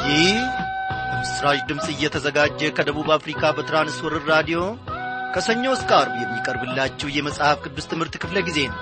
ይህ በምስራች ድምፅ እየተዘጋጀ ከደቡብ አፍሪካ በትራንስወርር ራዲዮ ከሰኞ እስከ አርብ የሚቀርብላችሁ የመጽሐፍ ቅዱስ ትምህርት ክፍለ ጊዜ ነው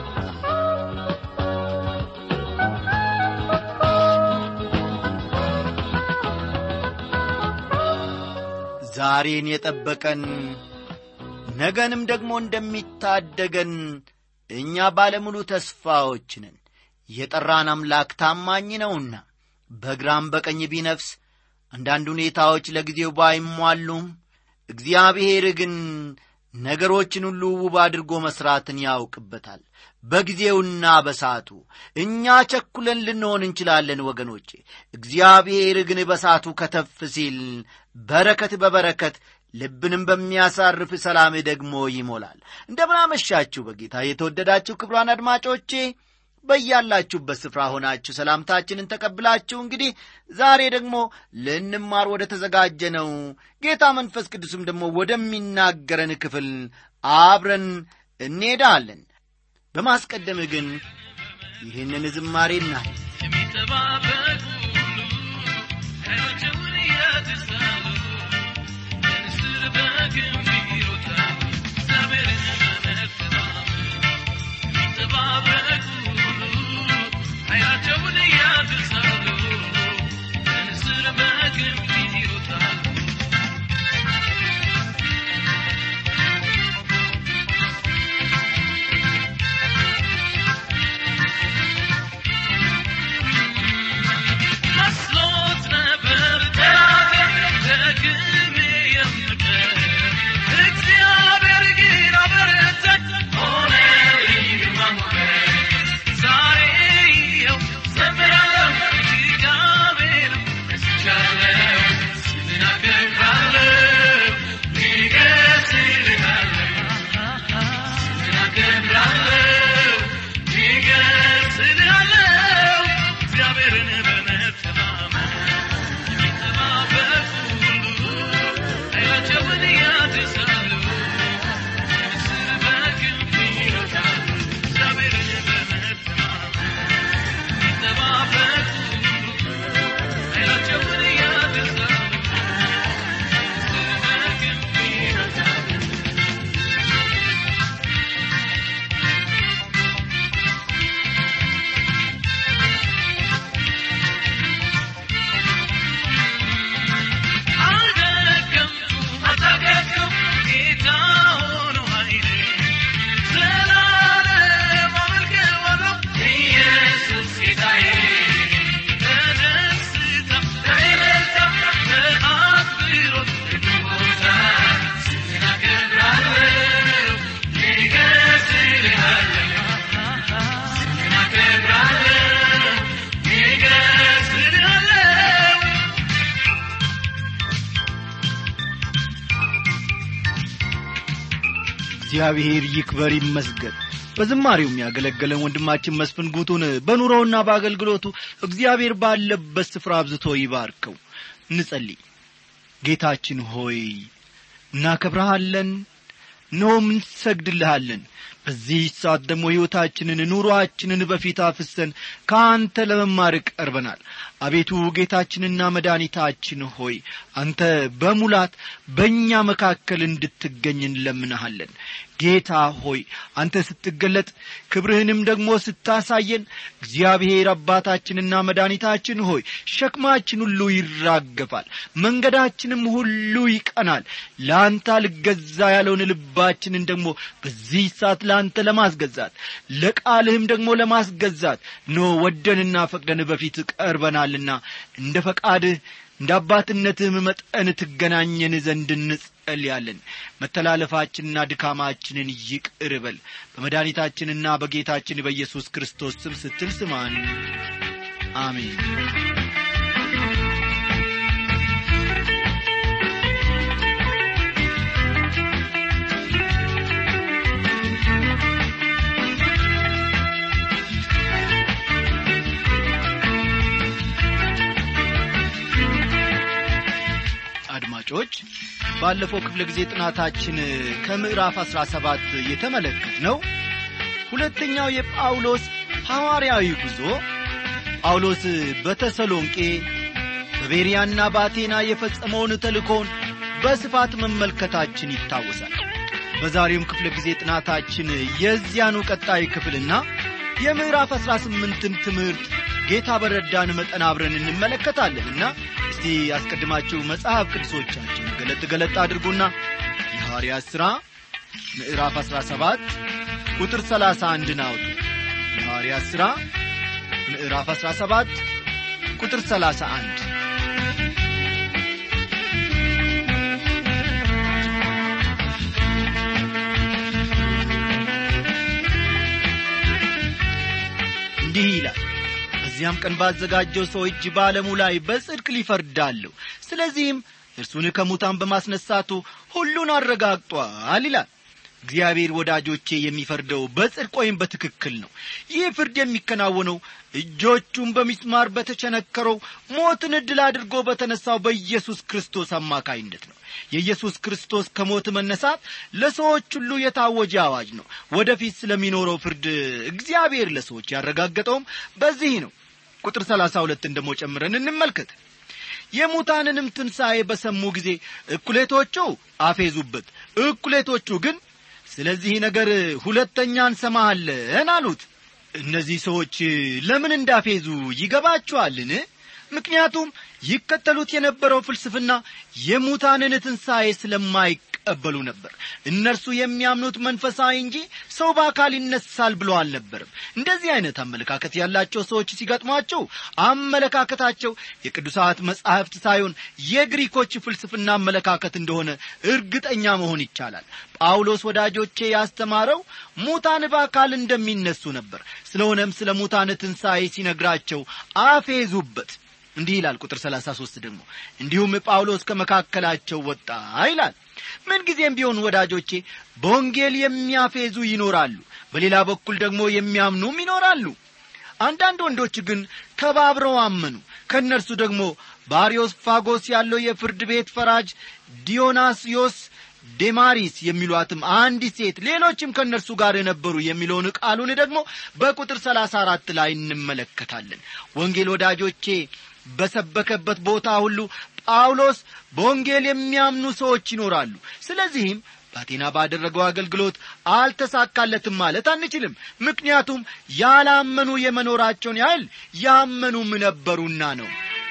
ዛሬን የጠበቀን ነገንም ደግሞ እንደሚታደገን እኛ ባለሙሉ ተስፋዎች ነን የጠራን አምላክ ታማኝ ነውና በግራም በቀኝ ቢነፍስ አንዳንድ ሁኔታዎች ለጊዜው ባይሟሉም እግዚአብሔር ግን ነገሮችን ሁሉ ውብ አድርጎ መሥራትን ያውቅበታል በጊዜውና በሳቱ እኛ ቸኩለን ልንሆን እንችላለን ወገኖቼ እግዚአብሔር ግን በሳቱ ከተፍ ሲል በረከት በበረከት ልብንም በሚያሳርፍ ሰላም ደግሞ ይሞላል እንደምናመሻችሁ በጌታ የተወደዳችሁ ክብሯን አድማጮቼ በያላችሁበት ስፍራ ሆናችሁ ሰላምታችንን ተቀብላችሁ እንግዲህ ዛሬ ደግሞ ልንማር ወደ ተዘጋጀ ነው ጌታ መንፈስ ቅዱስም ደግሞ ወደሚናገረን ክፍል አብረን እንሄዳለን በማስቀደም ግን ይህንን ዝማሬ እናል የሚጠባበቁ አይኖቸውን እያተሳሉ ንስር በግንብ ይሮጣሉ እግዚአብሔርን በመተማመን የሚጠባበቁ አይናቸውን እያተሳሉ ንስር በግንብ ይሮጣሉ መስሎት ነበር ጠላቴ ደግሜ የምቀር እግዚአብሔር ግን አበረታኝ ሆነልኝ ግርማ ሞገስ ዛሬ ይኸው ዘምራለሁ እግዚአብሔር ረስቻለሁ ስምህን አከብራለሁ ይገስልሃለሁ ስምህን አከብራለሁ ይገስልሃለሁ እግዚአብሔርን በመተማመን የሚጠባበቁ ሁሉ ኃይላቸውን ያድሳሉ ንስር በክንፍ ይሮጣሉ እግዚአብሔርን በመተማመን የሚጠባበቁ ሁሉ ኃይላቸውን ያድሳሉ ንስር በክንፍ ይሮጣሉ አልደከምኩም አልታገድኩም ጌታ ሆኖ ኃይሌ ዘላለም አመልከዋለሁ ኢየሱስ ጌታዬ በደስታ በእልልታ በአክብሮት በቦታ ስምህን አከብራለሁ ይገስልሃለሁ ስምህን አከብራለሁ ይገስልሃለሁ እግዚአብሔር ይክበር ይመስገን በዝማሬው የሚያገለገለን ወንድማችን መስፍን ጉቱን በኑሮውና በአገልግሎቱ እግዚአብሔር ባለበት ስፍራ አብዝቶ ይባርከው እንጸልይ ጌታችን ሆይ እናከብረሃለን እነሆም እንሰግድልሃለን በዚህ ሰዓት ደግሞ ሕይወታችንን ኑሮአችንን በፊት አፍሰን ከአንተ ለመማር ቀርበናል አቤቱ ጌታችንና መድኃኒታችን ሆይ አንተ በሙላት በእኛ መካከል እንድትገኝ እንለምንሃለን ጌታ ሆይ አንተ ስትገለጥ ክብርህንም ደግሞ ስታሳየን እግዚአብሔር አባታችንና መድኃኒታችን ሆይ ሸክማችን ሁሉ ይራገፋል መንገዳችንም ሁሉ ይቀናል ለአንተ አልገዛ ያለውን ልባችንን ደግሞ በዚህ ሰዓት ለአንተ ለማስገዛት ለቃልህም ደግሞ ለማስገዛት ኖ ወደንና ፈቅደን በፊት ቀርበናልና እንደ ፈቃድህ እንደ አባትነትህም መጠን ትገናኘን ዘንድ እንጸልያለን መተላለፋችንና ድካማችንን ይቅር በል በመድኃኒታችንና በጌታችን በኢየሱስ ክርስቶስ ስም ስትል ስማን አሜን አድማጮች ባለፈው ክፍለ ጊዜ ጥናታችን ከምዕራፍ አሥራ ሰባት የተመለከት ነው ሁለተኛው የጳውሎስ ሐዋርያዊ ጉዞ ጳውሎስ በተሰሎንቄ በቤርያና በአቴና የፈጸመውን ተልእኮውን በስፋት መመልከታችን ይታወሳል በዛሬውም ክፍለ ጊዜ ጥናታችን የዚያኑ ቀጣይ ክፍልና የምዕራፍ አሥራ ስምንትን ትምህርት ጌታ በረዳን መጠን አብረን እንመለከታለንና እስቲ ያስቀድማችሁ መጽሐፍ ቅዱሶቻችን ገለጥ ገለጥ አድርጉና የሐዋርያት ሥራ ምዕራፍ 17 ቁጥር 31 አውጡ የሐዋርያት ሥራ ምዕራፍ 17 ቁጥር 31 እንዲህ ይላል በዚያም ቀን ባዘጋጀው ሰው እጅ በዓለሙ ላይ በጽድቅ ሊፈርዳለሁ ስለዚህም እርሱን ከሙታን በማስነሳቱ ሁሉን አረጋግጧል ይላል እግዚአብሔር ወዳጆቼ የሚፈርደው በጽድቅ ወይም በትክክል ነው ይህ ፍርድ የሚከናወነው እጆቹን በሚስማር በተቸነከረው ሞትን ዕድል አድርጎ በተነሳው በኢየሱስ ክርስቶስ አማካይነት ነው የኢየሱስ ክርስቶስ ከሞት መነሳት ለሰዎች ሁሉ የታወጀ አዋጅ ነው ወደፊት ስለሚኖረው ፍርድ እግዚአብሔር ለሰዎች ያረጋገጠውም በዚህ ነው ቁጥር ሰላሳ ሁለትን ደሞ ጨምረን እንመልከት የሙታንንም ትንሣኤ በሰሙ ጊዜ እኩሌቶቹ አፌዙበት እኩሌቶቹ ግን ስለዚህ ነገር ሁለተኛ እንሰማሃለን አሉት እነዚህ ሰዎች ለምን እንዳፌዙ ይገባችኋልን ምክንያቱም ይከተሉት የነበረው ፍልስፍና የሙታንን ትንሣኤ ስለማይቀበሉ ነበር እነርሱ የሚያምኑት መንፈሳዊ እንጂ ሰው በአካል ይነሳል ብሎ አልነበርም እንደዚህ አይነት አመለካከት ያላቸው ሰዎች ሲገጥሟቸው አመለካከታቸው የቅዱሳት መጻሕፍት ሳይሆን የግሪኮች ፍልስፍና አመለካከት እንደሆነ እርግጠኛ መሆን ይቻላል ጳውሎስ ወዳጆቼ ያስተማረው ሙታን በአካል እንደሚነሱ ነበር ስለሆነም ስለ ሙታን ትንሣኤ ሲነግራቸው አፌዙበት እንዲህ ይላል ቁጥር 33 ደግሞ እንዲሁም ጳውሎስ ከመካከላቸው ወጣ ይላል ምንጊዜም ቢሆን ወዳጆቼ በወንጌል የሚያፌዙ ይኖራሉ በሌላ በኩል ደግሞ የሚያምኑም ይኖራሉ አንዳንድ ወንዶች ግን ተባብረው አመኑ ከእነርሱ ደግሞ ባሪዮስ ፋጎስ ያለው የፍርድ ቤት ፈራጅ ዲዮናስዮስ ዴማሪስ የሚሏትም አንዲት ሴት ሌሎችም ከእነርሱ ጋር የነበሩ የሚለውን ቃሉን ደግሞ በቁጥር ሰላሳ አራት ላይ እንመለከታለን ወንጌል ወዳጆቼ በሰበከበት ቦታ ሁሉ ጳውሎስ በወንጌል የሚያምኑ ሰዎች ይኖራሉ ስለዚህም በአቴና ባደረገው አገልግሎት አልተሳካለትም ማለት አንችልም ምክንያቱም ያላመኑ የመኖራቸውን ያህል ያመኑም ነበሩና ነው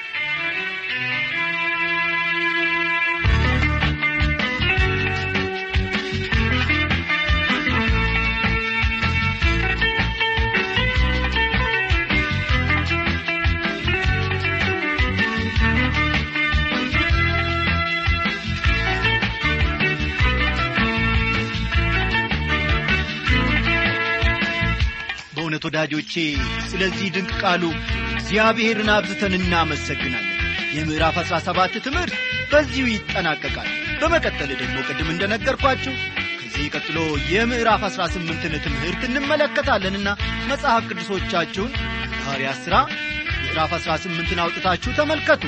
በእውነት ወዳጆቼ ስለዚህ ድንቅ ቃሉ እግዚአብሔርን አብዝተን እናመሰግናለን የምዕራፍ አሥራ ሰባት ትምህርት በዚሁ ይጠናቀቃል በመቀጠል ደግሞ ቅድም እንደነገርኳችሁ ከዚህ ቀጥሎ የምዕራፍ አሥራ ስምንትን ትምህርት እንመለከታለንና መጽሐፍ ቅዱሶቻችሁን ሐዋርያ ሥራ ምዕራፍ አሥራ ስምንትን አውጥታችሁ ተመልከቱ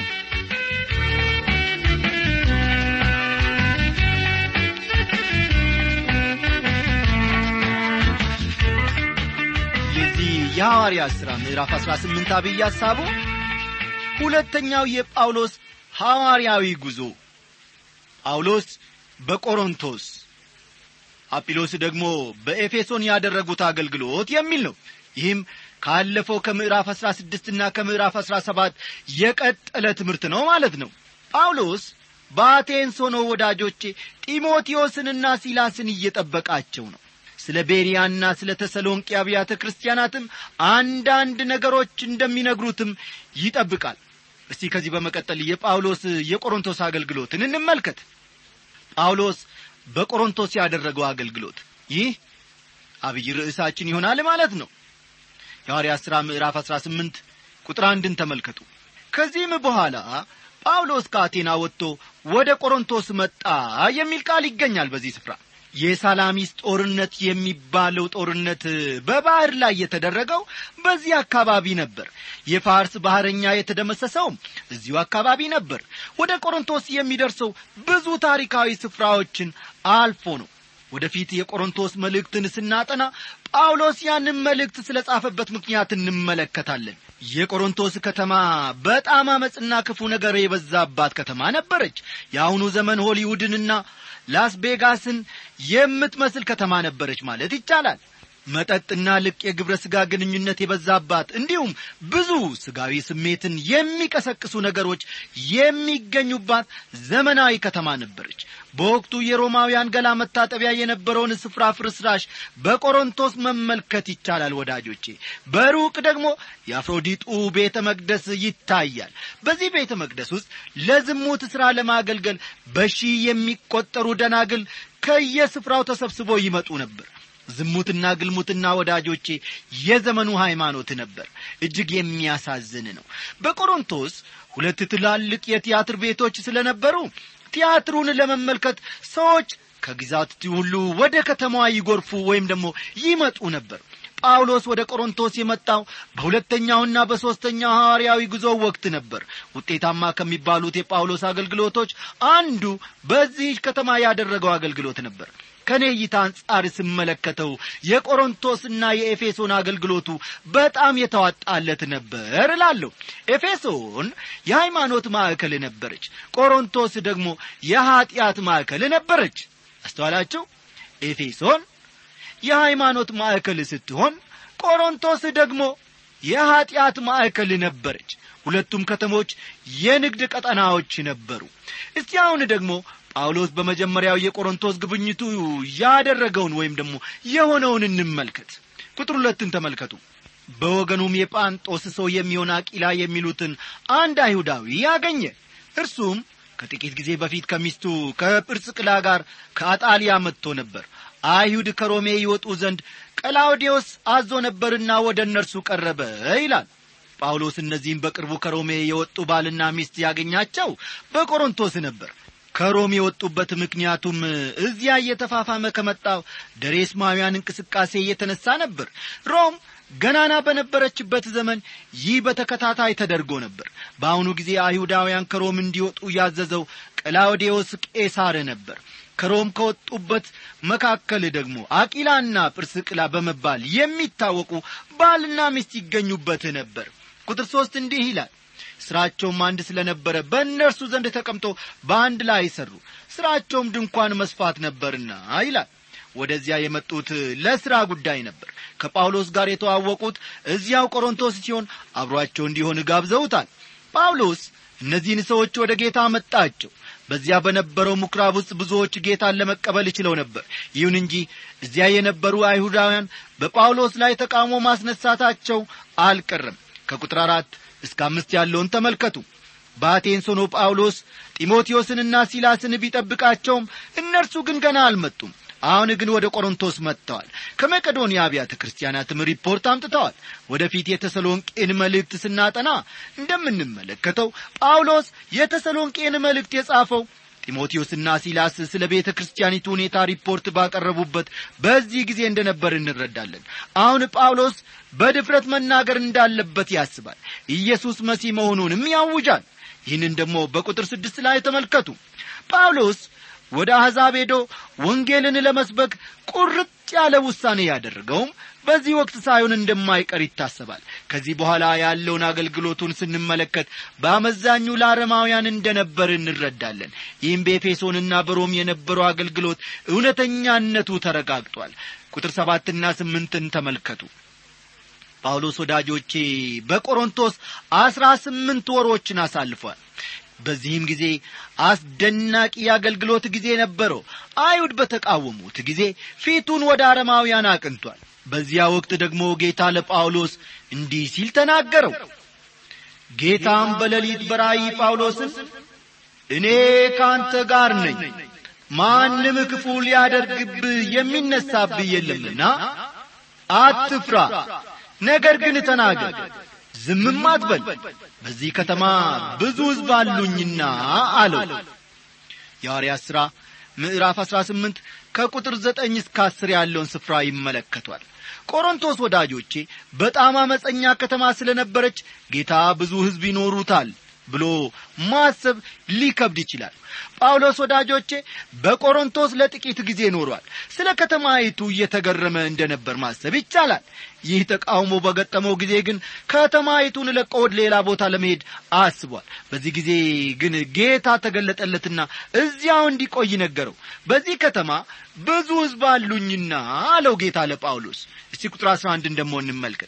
የዚህ የሐዋርያ ሥራ ምዕራፍ 18 አብይ ሐሳቡ ሁለተኛው የጳውሎስ ሐዋርያዊ ጉዞ ጳውሎስ በቆሮንቶስ አጲሎስ ደግሞ በኤፌሶን ያደረጉት አገልግሎት የሚል ነው ይህም ካለፈው ከምዕራፍ 16 እና ከምዕራፍ 17 የቀጠለ ትምህርት ነው ማለት ነው ጳውሎስ በአቴንስ ሆኖ ወዳጆቼ ጢሞቴዎስንና ሲላስን እየጠበቃቸው ነው ስለ ቤሪያና ስለ ተሰሎንቄ አብያተ ክርስቲያናትም አንዳንድ ነገሮች እንደሚነግሩትም ይጠብቃል እስቲ ከዚህ በመቀጠል የጳውሎስ የቆሮንቶስ አገልግሎትን እንመልከት ጳውሎስ በቆሮንቶስ ያደረገው አገልግሎት ይህ አብይ ርዕሳችን ይሆናል ማለት ነው የሐዋርያ ሥራ ምዕራፍ 18 ቁጥር አንድን ተመልከቱ ከዚህም በኋላ ጳውሎስ ከአቴና ወጥቶ ወደ ቆሮንቶስ መጣ የሚል ቃል ይገኛል በዚህ ስፍራ የሳላሚስ ጦርነት የሚባለው ጦርነት በባህር ላይ የተደረገው በዚህ አካባቢ ነበር የፋርስ ባህረኛ የተደመሰሰውም እዚሁ አካባቢ ነበር ወደ ቆሮንቶስ የሚደርሰው ብዙ ታሪካዊ ስፍራዎችን አልፎ ነው ወደፊት የቆሮንቶስ መልእክትን ስናጠና ጳውሎስ ያንን መልእክት ስለ ጻፈበት ምክንያት እንመለከታለን የቆሮንቶስ ከተማ በጣም አመፅና ክፉ ነገር የበዛባት ከተማ ነበረች የአሁኑ ዘመን ሆሊውድንና ላስ ቬጋስን የምትመስል ከተማ ነበረች ማለት ይቻላል መጠጥና ልቅ የግብረ ሥጋ ግንኙነት የበዛባት እንዲሁም ብዙ ሥጋዊ ስሜትን የሚቀሰቅሱ ነገሮች የሚገኙባት ዘመናዊ ከተማ ነበረች በወቅቱ የሮማውያን ገላ መታጠቢያ የነበረውን ስፍራ ፍርስራሽ በቆሮንቶስ መመልከት ይቻላል ወዳጆቼ በሩቅ ደግሞ የአፍሮዲጡ ቤተ መቅደስ ይታያል በዚህ ቤተ መቅደስ ውስጥ ለዝሙት ሥራ ለማገልገል በሺህ የሚቆጠሩ ደናግል ከየስፍራው ተሰብስበው ይመጡ ነበር ዝሙትና ግልሙትና ወዳጆቼ የዘመኑ ሃይማኖት ነበር እጅግ የሚያሳዝን ነው በቆሮንቶስ ሁለት ትላልቅ የቲያትር ቤቶች ስለነበሩ ቲያትሩን ለመመልከት ሰዎች ከግዛት ሁሉ ወደ ከተማዋ ይጎርፉ ወይም ደግሞ ይመጡ ነበር ጳውሎስ ወደ ቆሮንቶስ የመጣው በሁለተኛውና በሦስተኛው ሐዋርያዊ ጉዞ ወቅት ነበር ውጤታማ ከሚባሉት የጳውሎስ አገልግሎቶች አንዱ በዚህ ከተማ ያደረገው አገልግሎት ነበር ከእኔ እይታ አንጻር ስመለከተው የቆሮንቶስና የኤፌሶን አገልግሎቱ በጣም የተዋጣለት ነበር እላለሁ ኤፌሶን የሃይማኖት ማዕከል ነበረች ቆሮንቶስ ደግሞ የኀጢአት ማዕከል ነበረች አስተዋላችሁ ኤፌሶን የሃይማኖት ማዕከል ስትሆን ቆሮንቶስ ደግሞ የኀጢአት ማዕከል ነበረች ሁለቱም ከተሞች የንግድ ቀጠናዎች ነበሩ እስቲ አሁን ደግሞ ጳውሎስ በመጀመሪያው የቆሮንቶስ ግብኝቱ ያደረገውን ወይም ደግሞ የሆነውን እንመልከት ቁጥር ሁለትን ተመልከቱ በወገኑም የጳንጦስ ሰው የሚሆን አቂላ የሚሉትን አንድ አይሁዳዊ ያገኘ እርሱም ከጥቂት ጊዜ በፊት ከሚስቱ ከጵርስቅላ ጋር ከአጣሊያ መጥቶ ነበር አይሁድ ከሮሜ ይወጡ ዘንድ ቀላውዴዎስ አዞ ነበርና ወደ እነርሱ ቀረበ ይላል ጳውሎስ እነዚህም በቅርቡ ከሮሜ የወጡ ባልና ሚስት ያገኛቸው በቆሮንቶስ ነበር ከሮም የወጡበት ምክንያቱም እዚያ እየተፋፋመ ከመጣው ደሬስማውያን እንቅስቃሴ እየተነሳ ነበር ሮም ገናና በነበረችበት ዘመን ይህ በተከታታይ ተደርጎ ነበር በአሁኑ ጊዜ አይሁዳውያን ከሮም እንዲወጡ ያዘዘው ቀላውዴዎስ ቄሳር ነበር ከሮም ከወጡበት መካከል ደግሞ አቂላና ጵርስቅላ በመባል የሚታወቁ ባልና ሚስት ይገኙበት ነበር ቁጥር ሦስት እንዲህ ይላል ሥራቸውም አንድ ስለ ነበረ በእነርሱ ዘንድ ተቀምጦ በአንድ ላይ ሰሩ ሥራቸውም ድንኳን መስፋት ነበርና ይላል ወደዚያ የመጡት ለሥራ ጉዳይ ነበር ከጳውሎስ ጋር የተዋወቁት እዚያው ቆሮንቶስ ሲሆን አብሮአቸው እንዲሆን ጋብዘውታል ጳውሎስ እነዚህን ሰዎች ወደ ጌታ መጣቸው በዚያ በነበረው ምኵራብ ውስጥ ብዙዎች ጌታን ለመቀበል ችለው ነበር ይሁን እንጂ እዚያ የነበሩ አይሁዳውያን በጳውሎስ ላይ ተቃውሞ ማስነሳታቸው አልቀረም ከቁጥር አራት እስከ አምስት ያለውን ተመልከቱ በአቴንስ ሆኖ ጳውሎስ ጢሞቴዎስንና ሲላስን ቢጠብቃቸውም እነርሱ ግን ገና አልመጡም አሁን ግን ወደ ቆሮንቶስ መጥተዋል ከመቄዶንያ አብያተ ክርስቲያናትም ሪፖርት አምጥተዋል ወደፊት የተሰሎንቄን መልእክት ስናጠና እንደምንመለከተው ጳውሎስ የተሰሎንቄን መልእክት የጻፈው ጢሞቴዎስና ሲላስ ስለ ቤተ ክርስቲያኒቱ ሁኔታ ሪፖርት ባቀረቡበት በዚህ ጊዜ እንደነበር እንረዳለን አሁን ጳውሎስ በድፍረት መናገር እንዳለበት ያስባል ኢየሱስ መሲህ መሆኑንም ያውጃል ይህንን ደግሞ በቁጥር ስድስት ላይ ተመልከቱ ጳውሎስ ወደ አሕዛብ ሄዶ ወንጌልን ለመስበክ ቁርጥ ያለ ውሳኔ ያደረገውም በዚህ ወቅት ሳይሆን እንደማይቀር ይታሰባል ከዚህ በኋላ ያለውን አገልግሎቱን ስንመለከት በአመዛኙ ለአረማውያን እንደነበር እንረዳለን ይህም በኤፌሶንና በሮም የነበረው አገልግሎት እውነተኛነቱ ተረጋግጧል ቁጥር ሰባትና ስምንትን ተመልከቱ ጳውሎስ ወዳጆቼ በቆሮንቶስ አስራ ስምንት ወሮችን አሳልፏል በዚህም ጊዜ አስደናቂ የአገልግሎት ጊዜ ነበረው አይሁድ በተቃወሙት ጊዜ ፊቱን ወደ አረማውያን አቅንቷል በዚያ ወቅት ደግሞ ጌታ ለጳውሎስ እንዲህ ሲል ተናገረው ጌታም በሌሊት በራእይ ጳውሎስን እኔ ከአንተ ጋር ነኝ ማንም ክፉ ሊያደርግብህ የሚነሳብህ የለምና አትፍራ ነገር ግን ተናገር ዝምም አትበል በዚህ ከተማ ብዙ ሕዝብ አሉኝና አለው የሐዋርያት ሥራ ምዕራፍ አሥራ ስምንት ከቁጥር ዘጠኝ እስከ አስር ያለውን ስፍራ ይመለከቷል ቆሮንቶስ ወዳጆቼ በጣም አመፀኛ ከተማ ስለ ነበረች ጌታ ብዙ ሕዝብ ይኖሩታል ብሎ ማሰብ ሊከብድ ይችላል ጳውሎስ ወዳጆቼ በቆሮንቶስ ለጥቂት ጊዜ ኖሯል ስለ ከተማይቱ እየተገረመ እንደነበር ማሰብ ይቻላል ይህ ተቃውሞ በገጠመው ጊዜ ግን ከተማይቱን ለቆ ወደ ሌላ ቦታ ለመሄድ አስቧል በዚህ ጊዜ ግን ጌታ ተገለጠለትና እዚያው እንዲቆይ ነገረው በዚህ ከተማ ብዙ ሕዝብ አሉኝና አለው ጌታ ለጳውሎስ እስቲ ቁጥር አስራ አንድን ደግሞ እንመልከት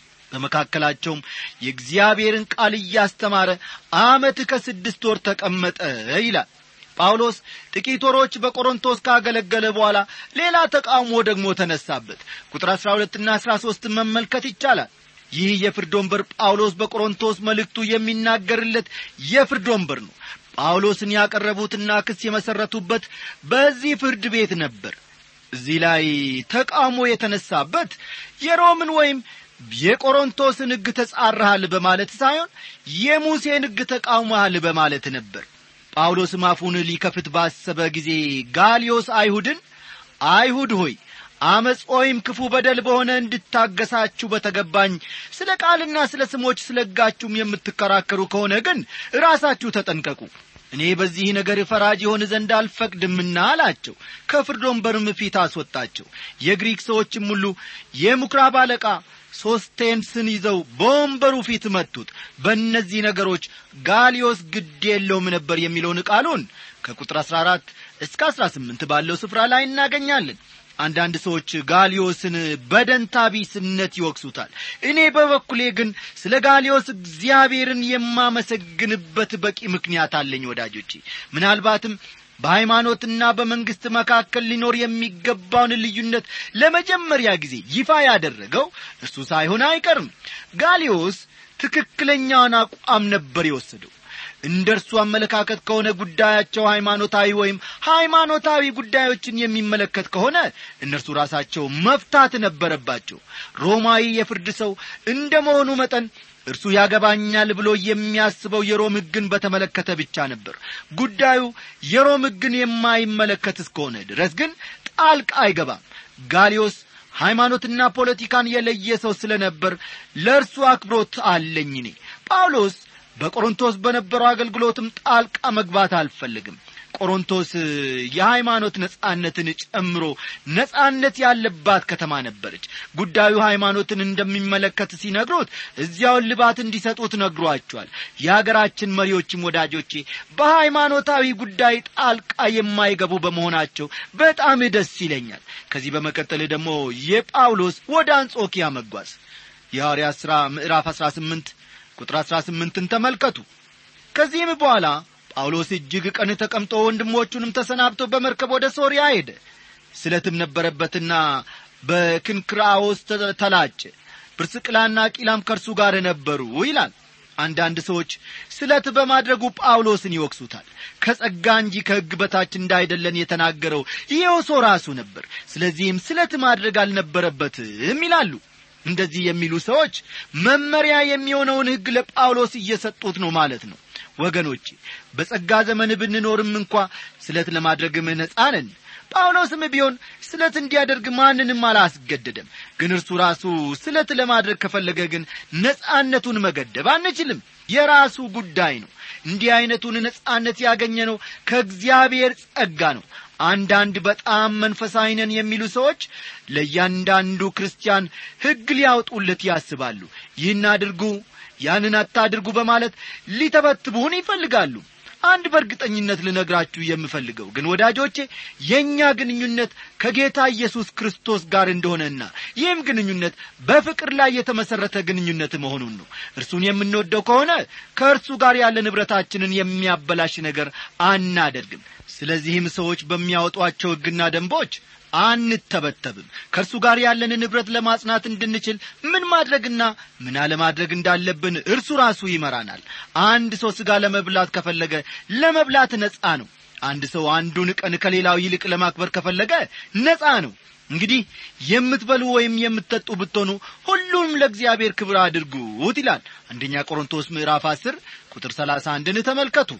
በመካከላቸውም የእግዚአብሔርን ቃል እያስተማረ አመት ከስድስት ወር ተቀመጠ ይላል ጳውሎስ ጥቂት ወሮች በቆሮንቶስ ካገለገለ በኋላ ሌላ ተቃውሞ ደግሞ ተነሳበት ቁጥር አሥራ ሁለትና አሥራ ሦስትን መመልከት ይቻላል ይህ የፍርድ ወንበር ጳውሎስ በቆሮንቶስ መልእክቱ የሚናገርለት የፍርድ ወንበር ነው ጳውሎስን ያቀረቡትና ክስ የመሠረቱበት በዚህ ፍርድ ቤት ነበር እዚህ ላይ ተቃውሞ የተነሳበት የሮምን ወይም የቆሮንቶስን ሕግ ተጻረሃል በማለት ሳይሆን የሙሴን ሕግ ተቃውመሃል በማለት ነበር ጳውሎስም አፉን ሊከፍት ባሰበ ጊዜ ጋሊዮስ አይሁድን አይሁድ ሆይ አመፅ ወይም ክፉ በደል በሆነ እንድታገሳችሁ በተገባኝ ስለ ቃልና ስለ ስሞች ስለ ሕጋችሁም የምትከራከሩ ከሆነ ግን ራሳችሁ ተጠንቀቁ እኔ በዚህ ነገር ፈራጅ የሆን ዘንድ አልፈቅድምና አላቸው ከፍርድ ወንበርም ፊት አስወጣቸው የግሪክ ሰዎችም ሁሉ የምኵራብ አለቃ ሶስቴንስን ይዘው በወንበሩ ፊት መቱት በእነዚህ ነገሮች ጋሊዮስ ግድ የለውም ነበር የሚለውን ቃሉን ከቁጥር አሥራ አራት እስከ አሥራ ስምንት ባለው ስፍራ ላይ እናገኛለን አንዳንድ ሰዎች ጋሊዮስን በደንታ ቢስነት ይወቅሱታል እኔ በበኩሌ ግን ስለ ጋሊዮስ እግዚአብሔርን የማመሰግንበት በቂ ምክንያት አለኝ ወዳጆቼ ምናልባትም በሃይማኖትና በመንግሥት መካከል ሊኖር የሚገባውን ልዩነት ለመጀመሪያ ጊዜ ይፋ ያደረገው እርሱ ሳይሆን አይቀርም ጋሊዮስ ትክክለኛውን አቋም ነበር የወሰደው እንደ እርሱ አመለካከት ከሆነ ጉዳያቸው ሃይማኖታዊ ወይም ሃይማኖታዊ ጉዳዮችን የሚመለከት ከሆነ እነርሱ ራሳቸው መፍታት ነበረባቸው ሮማዊ የፍርድ ሰው እንደ መሆኑ መጠን እርሱ ያገባኛል ብሎ የሚያስበው የሮም ሕግን በተመለከተ ብቻ ነበር ጉዳዩ የሮም ሕግን የማይመለከት እስከሆነ ድረስ ግን ጣልቃ አይገባም ጋሊዮስ ሃይማኖትና ፖለቲካን የለየ ሰው ስለ ነበር ለእርሱ አክብሮት አለኝ እኔ ጳውሎስ በቆሮንቶስ በነበረው አገልግሎትም ጣልቃ መግባት አልፈልግም ቆሮንቶስ የሃይማኖት ነጻነትን ጨምሮ ነጻነት ያለባት ከተማ ነበረች ጉዳዩ ሃይማኖትን እንደሚመለከት ሲነግሩት እዚያውን ልባት እንዲሰጡት ነግሯቸዋል የአገራችን መሪዎችም ወዳጆቼ በሃይማኖታዊ ጉዳይ ጣልቃ የማይገቡ በመሆናቸው በጣም ደስ ይለኛል ከዚህ በመቀጠል ደግሞ የጳውሎስ ወደ አንጾኪያ መጓዝ የሐዋርያት ሥራ ምዕራፍ አሥራ ስምንት ቁጥር አሥራ ስምንትን ተመልከቱ ከዚህም በኋላ ጳውሎስ እጅግ ቀን ተቀምጦ ወንድሞቹንም ተሰናብቶ በመርከብ ወደ ሶርያ ሄደ ስለትም ነበረበትና በክንክራዎስ ተላጨ ጵርስቅላና ቂላም ከእርሱ ጋር ነበሩ ይላል አንዳንድ ሰዎች ስለት በማድረጉ ጳውሎስን ይወቅሱታል ከጸጋ እንጂ ከሕግ በታች እንዳይደለን የተናገረው ይኸው ሰው ራሱ ነበር ስለዚህም ስለት ማድረግ አልነበረበትም ይላሉ እንደዚህ የሚሉ ሰዎች መመሪያ የሚሆነውን ሕግ ለጳውሎስ እየሰጡት ነው ማለት ነው ወገኖቼ በጸጋ ዘመን ብንኖርም እንኳ ስለት ለማድረግም ነጻ ነን ጳውሎስም ቢሆን ስለት እንዲያደርግ ማንንም አላስገደደም ግን እርሱ ራሱ ስለት ለማድረግ ከፈለገ ግን ነጻነቱን መገደብ አንችልም የራሱ ጉዳይ ነው እንዲህ ዐይነቱን ነጻነት ያገኘ ነው ከእግዚአብሔር ጸጋ ነው አንዳንድ በጣም መንፈሳዊ ነን የሚሉ ሰዎች ለእያንዳንዱ ክርስቲያን ሕግ ሊያወጡለት ያስባሉ ይህን አድርጉ ያንን አታድርጉ በማለት ሊተበትቡን ይፈልጋሉ አንድ በእርግጠኝነት ልነግራችሁ የምፈልገው ግን ወዳጆቼ የእኛ ግንኙነት ከጌታ ኢየሱስ ክርስቶስ ጋር እንደሆነና ይህም ግንኙነት በፍቅር ላይ የተመሠረተ ግንኙነት መሆኑን ነው እርሱን የምንወደው ከሆነ ከእርሱ ጋር ያለ ንብረታችንን የሚያበላሽ ነገር አናደርግም ስለዚህም ሰዎች በሚያወጧቸው ሕግና ደንቦች አንተበተብም ከእርሱ ጋር ያለን ንብረት ለማጽናት እንድንችል ምን ማድረግና ምን አለማድረግ እንዳለብን እርሱ ራሱ ይመራናል አንድ ሰው ሥጋ ለመብላት ከፈለገ ለመብላት ነጻ ነው አንድ ሰው አንዱን ቀን ከሌላው ይልቅ ለማክበር ከፈለገ ነጻ ነው እንግዲህ የምትበሉ ወይም የምትጠጡ ብትሆኑ ሁሉም ለእግዚአብሔር ክብር አድርጉት ይላል አንደኛ ቆሮንቶስ ምዕራፍ አስር ቁጥር ሰላሳ አንድን ተመልከቱ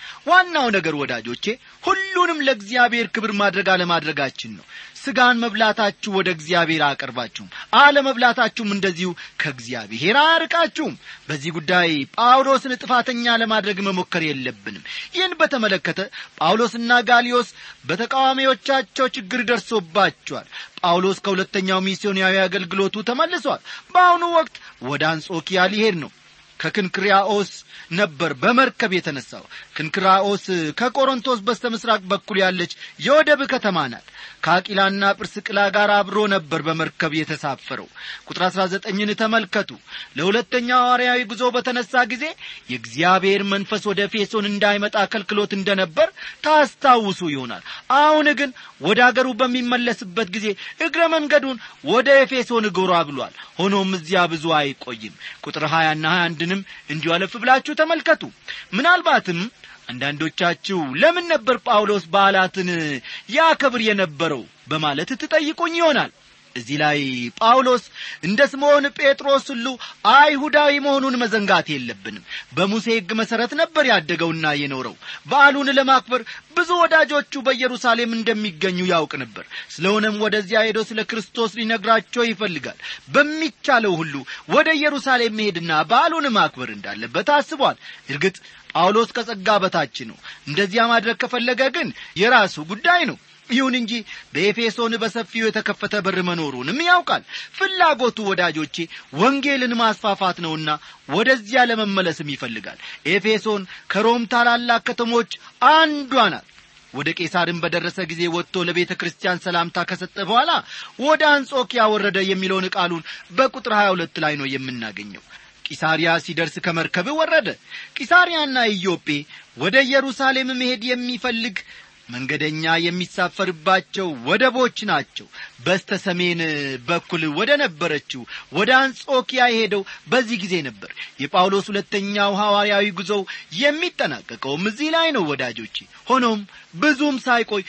ዋናው ነገር ወዳጆቼ ሁሉንም ለእግዚአብሔር ክብር ማድረግ አለማድረጋችን ነው ሥጋን መብላታችሁ ወደ እግዚአብሔር አያቀርባችሁም አለመብላታችሁም እንደዚሁ ከእግዚአብሔር አያርቃችሁም በዚህ ጉዳይ ጳውሎስን ጥፋተኛ ለማድረግ መሞከር የለብንም ይህን በተመለከተ ጳውሎስና ጋሊዮስ በተቃዋሚዎቻቸው ችግር ደርሶባቸዋል ጳውሎስ ከሁለተኛው ሚስዮናዊ አገልግሎቱ ተመልሷል በአሁኑ ወቅት ወደ አንጾኪያ ሊሄድ ነው ከክንክሪያኦስ ነበር በመርከብ የተነሳው ክንክራኦስ ከቆሮንቶስ በስተ ምስራቅ በኩል ያለች የወደብ ከተማ ናት ከአቂላና ጵርስቅላ ጋር አብሮ ነበር በመርከብ የተሳፈረው ቁጥር አሥራ ዘጠኝን ተመልከቱ ለሁለተኛው ሐዋርያዊ ጉዞ በተነሳ ጊዜ የእግዚአብሔር መንፈስ ወደ ኤፌሶን እንዳይመጣ ከልክሎት እንደነበር ታስታውሱ ይሆናል አሁን ግን ወደ አገሩ በሚመለስበት ጊዜ እግረ መንገዱን ወደ ኤፌሶን ጎራ ብሏል ሆኖም እዚያ ብዙ አይቆይም ቁጥር ሀያና ሀያ አንድንም እንዲሁ አለፍ ብላችሁ ተመልከቱ ምናልባትም አንዳንዶቻችሁ ለምን ነበር ጳውሎስ በዓላትን ያከብር የነበረው በማለት ትጠይቁኝ ይሆናል እዚህ ላይ ጳውሎስ እንደ ስምዖን ጴጥሮስ ሁሉ አይሁዳዊ መሆኑን መዘንጋት የለብንም በሙሴ ሕግ መሠረት ነበር ያደገውና የኖረው በዓሉን ለማክበር ብዙ ወዳጆቹ በኢየሩሳሌም እንደሚገኙ ያውቅ ነበር ስለሆነም ወደዚያ ሄዶ ስለ ክርስቶስ ሊነግራቸው ይፈልጋል በሚቻለው ሁሉ ወደ ኢየሩሳሌም መሄድና በዓሉን ማክበር እንዳለበት አስቧል እርግጥ ጳውሎስ ከጸጋ በታች ነው እንደዚያ ማድረግ ከፈለገ ግን የራሱ ጉዳይ ነው ይሁን እንጂ በኤፌሶን በሰፊው የተከፈተ በር መኖሩንም ያውቃል ፍላጎቱ ወዳጆቼ ወንጌልን ማስፋፋት ነውና ወደዚያ ለመመለስም ይፈልጋል ኤፌሶን ከሮም ታላላቅ ከተሞች አንዷ ናት ወደ ቄሳርን በደረሰ ጊዜ ወጥቶ ለቤተ ክርስቲያን ሰላምታ ከሰጠ በኋላ ወደ አንጾኪያ ወረደ የሚለውን ቃሉን በቁጥር 22 ላይ ነው የምናገኘው ቂሳሪያ ሲደርስ ከመርከብ ወረደ ቂሳሪያና ኢዮጴ ወደ ኢየሩሳሌም መሄድ የሚፈልግ መንገደኛ የሚሳፈርባቸው ወደቦች ናቸው በስተ ሰሜን በኩል ወደ ነበረችው ወደ አንጾኪያ የሄደው በዚህ ጊዜ ነበር የጳውሎስ ሁለተኛው ሐዋርያዊ ጉዞው የሚጠናቀቀውም እዚህ ላይ ነው ወዳጆቼ ሆኖም ብዙም ሳይቆይ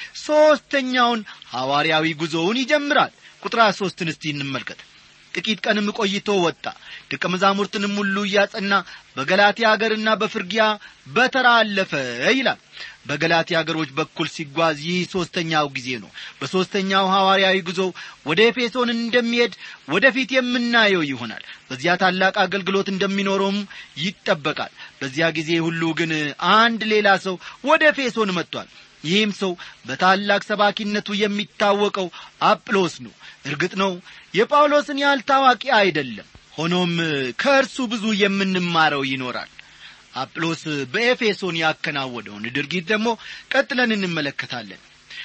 ሦስተኛውን ሐዋርያዊ ጉዞውን ይጀምራል ቁጥር ሦስትን እስቲ እንመልከት ጥቂት ቀንም ቆይቶ ወጣ ደቀ መዛሙርትንም ሁሉ እያጸና በገላትያ አገርና በፍርጊያ በተራ አለፈ ይላል በገላትያ አገሮች በኩል ሲጓዝ ይህ ሦስተኛው ጊዜ ነው በሦስተኛው ሐዋርያዊ ጉዞ ወደ ኤፌሶን እንደሚሄድ ወደፊት የምናየው ይሆናል በዚያ ታላቅ አገልግሎት እንደሚኖረውም ይጠበቃል በዚያ ጊዜ ሁሉ ግን አንድ ሌላ ሰው ወደ ኤፌሶን መጥቷል ይህም ሰው በታላቅ ሰባኪነቱ የሚታወቀው አጵሎስ ነው እርግጥ ነው የጳውሎስን ያህል ታዋቂ አይደለም ሆኖም ከእርሱ ብዙ የምንማረው ይኖራል አጵሎስ በኤፌሶን ያከናወደውን ድርጊት ደግሞ ቀጥለን እንመለከታለን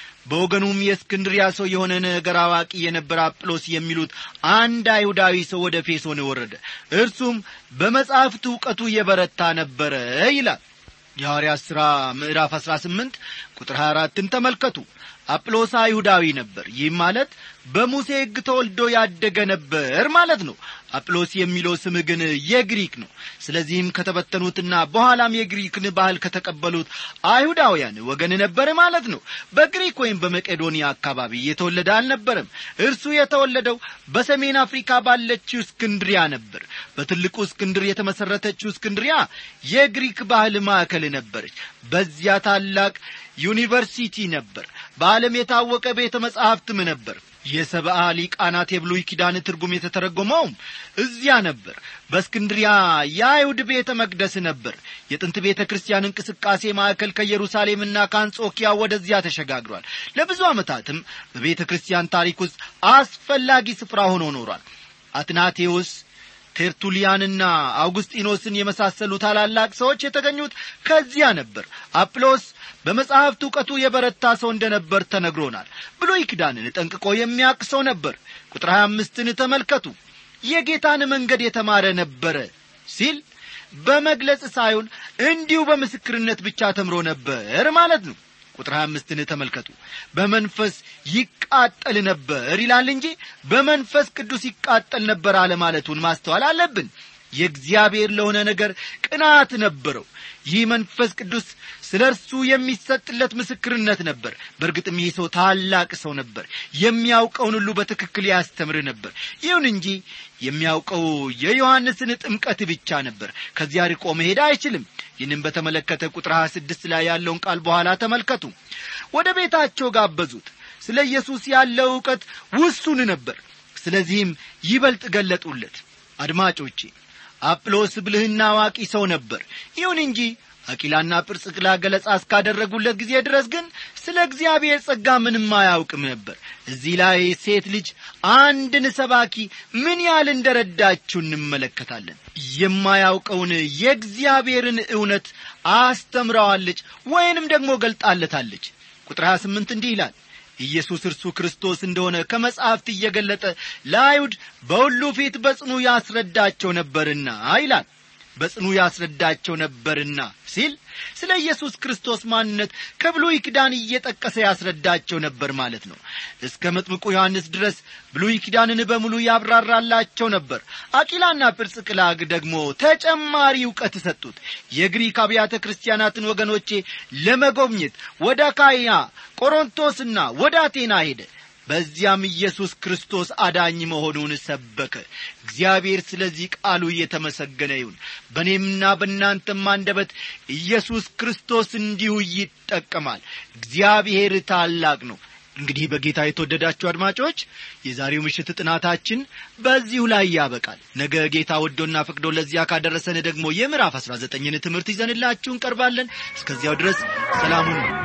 በወገኑም የእስክንድሪያ ሰው የሆነ ነገር አዋቂ የነበረ አጵሎስ የሚሉት አንድ አይሁዳዊ ሰው ወደ ኤፌሶን ወረደ እርሱም በመጻሕፍት ዕውቀቱ የበረታ ነበረ ይላል የሐዋርያት ሥራ ምዕራፍ አሥራ ስምንት ቁጥር ሀያ አራትን ተመልከቱ አጵሎስ አይሁዳዊ ነበር ይህም ማለት በሙሴ ሕግ ተወልዶ ያደገ ነበር ማለት ነው አጵሎስ የሚለው ስም ግን የግሪክ ነው ስለዚህም ከተበተኑትና በኋላም የግሪክን ባህል ከተቀበሉት አይሁዳውያን ወገን ነበር ማለት ነው በግሪክ ወይም በመቄዶንያ አካባቢ የተወለደ አልነበረም እርሱ የተወለደው በሰሜን አፍሪካ ባለችው እስክንድሪያ ነበር በትልቁ እስክንድር የተመሠረተችው እስክንድሪያ የግሪክ ባህል ማዕከል ነበረች በዚያ ታላቅ ዩኒቨርሲቲ ነበር በዓለም የታወቀ ቤተ መጻሕፍትም ነበር የሰብአ ሊቃናት የብሉይ ኪዳን ትርጉም የተተረጎመውም እዚያ ነበር በእስክንድሪያ የአይሁድ ቤተ መቅደስ ነበር የጥንት ቤተ ክርስቲያን እንቅስቃሴ ማዕከል ከኢየሩሳሌምና ከአንጾኪያ ወደዚያ ተሸጋግሯል ለብዙ ዓመታትም በቤተ ክርስቲያን ታሪክ ውስጥ አስፈላጊ ስፍራ ሆኖ ኖሯል አትናቴዎስ ቴርቱሊያንና አውጉስጢኖስን የመሳሰሉ ታላላቅ ሰዎች የተገኙት ከዚያ ነበር አጵሎስ በመጽሐፍት ዕውቀቱ የበረታ ሰው እንደ ነበር ተነግሮናል ብሉይ ኪዳንን ጠንቅቆ የሚያቅ ሰው ነበር ቁጥር ሀያ አምስትን ተመልከቱ የጌታን መንገድ የተማረ ነበረ ሲል በመግለጽ ሳይሆን እንዲሁ በምስክርነት ብቻ ተምሮ ነበር ማለት ነው ቁጥር ሀያ አምስትን ተመልከቱ በመንፈስ ይቃጠል ነበር ይላል እንጂ በመንፈስ ቅዱስ ይቃጠል ነበር አለማለቱን ማስተዋል አለብን የእግዚአብሔር ለሆነ ነገር ቅናት ነበረው ይህ መንፈስ ቅዱስ ስለ እርሱ የሚሰጥለት ምስክርነት ነበር በእርግጥም ይህ ሰው ታላቅ ሰው ነበር የሚያውቀውን ሁሉ በትክክል ያስተምር ነበር ይሁን እንጂ የሚያውቀው የዮሐንስን ጥምቀት ብቻ ነበር ከዚያ ርቆ መሄድ አይችልም ይህንም በተመለከተ ቁጥር 26 ላይ ያለውን ቃል በኋላ ተመልከቱ ወደ ቤታቸው ጋበዙት ስለ ኢየሱስ ያለው ዕውቀት ውሱን ነበር ስለዚህም ይበልጥ ገለጡለት አድማጮቼ አጵሎስ ብልህና አዋቂ ሰው ነበር ይሁን እንጂ አቂላና ጵርጽቅላ ገለጻ እስካደረጉለት ጊዜ ድረስ ግን ስለ እግዚአብሔር ጸጋ ምንም አያውቅም ነበር እዚህ ላይ ሴት ልጅ አንድን ሰባኪ ምን ያህል እንደረዳችው እንመለከታለን የማያውቀውን የእግዚአብሔርን እውነት አስተምረዋለች ወይንም ደግሞ ገልጣለታለች ቁጥር 28 እንዲህ ይላል ኢየሱስ እርሱ ክርስቶስ እንደሆነ ከመጻሕፍት እየገለጠ ለአይሁድ በሁሉ ፊት በጽኑ ያስረዳቸው ነበርና ይላል በጽኑ ያስረዳቸው ነበርና ሲል ስለ ኢየሱስ ክርስቶስ ማንነት ከብሉይ ኪዳን እየጠቀሰ ያስረዳቸው ነበር ማለት ነው እስከ መጥምቁ ዮሐንስ ድረስ ብሉይ ኪዳንን በሙሉ ያብራራላቸው ነበር አቂላና ጵርጽቅላግ ደግሞ ተጨማሪ እውቀት ሰጡት የግሪክ አብያተ ክርስቲያናትን ወገኖቼ ለመጎብኘት ወደ ካያ ቆሮንቶስና ወደ አቴና ሄደ በዚያም ኢየሱስ ክርስቶስ አዳኝ መሆኑን ሰበከ እግዚአብሔር ስለዚህ ቃሉ እየተመሰገነ ይሁን በእኔምና በእናንተም አንደበት ኢየሱስ ክርስቶስ እንዲሁ ይጠቀማል እግዚአብሔር ታላቅ ነው እንግዲህ በጌታ የተወደዳችሁ አድማጮች የዛሬው ምሽት ጥናታችን በዚሁ ላይ ያበቃል ነገ ጌታ ወዶና ፈቅዶ ለዚያ ካደረሰን ደግሞ የምዕራፍ አሥራ ዘጠኝን ትምህርት ይዘንላችሁ እንቀርባለን እስከዚያው ድረስ ሰላሙን ነው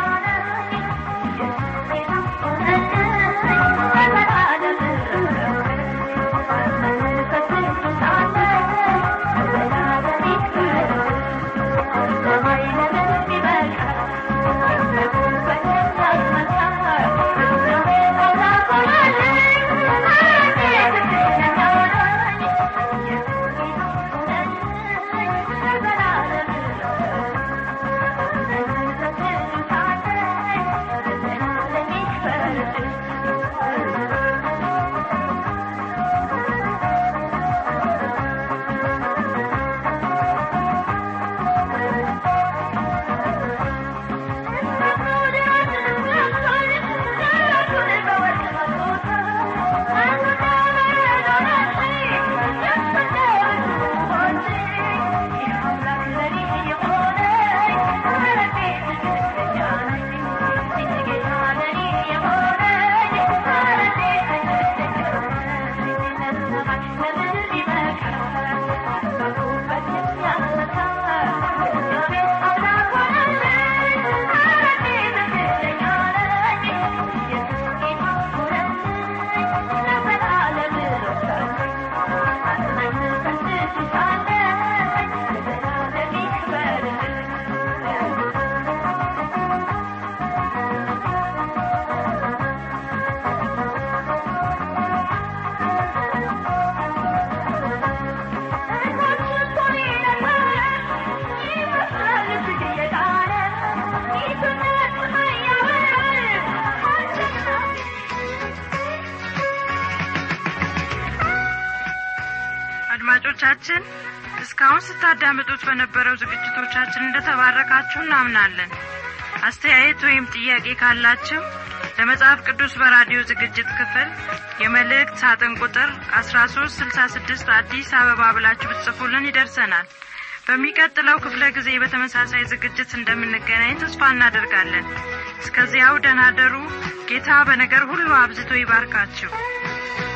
አድማጮቻችን እስካሁን ስታዳምጡት በነበረው ዝግጅቶቻችን እንደተባረካችሁ እናምናለን አስተያየት ወይም ጥያቄ ካላችሁ ለመጽሐፍ ቅዱስ በራዲዮ ዝግጅት ክፍል የመልእክት ሳጥን ቁጥር 1366 አዲስ አበባ ብላችሁ ብትጽፉልን ይደርሰናል በሚቀጥለው ክፍለ ጊዜ በተመሳሳይ ዝግጅት እንደምንገናኝ ተስፋ እናደርጋለን እስከዚያው ደናደሩ ጌታ በነገር ሁሉ አብዝቶ ይባርካችሁ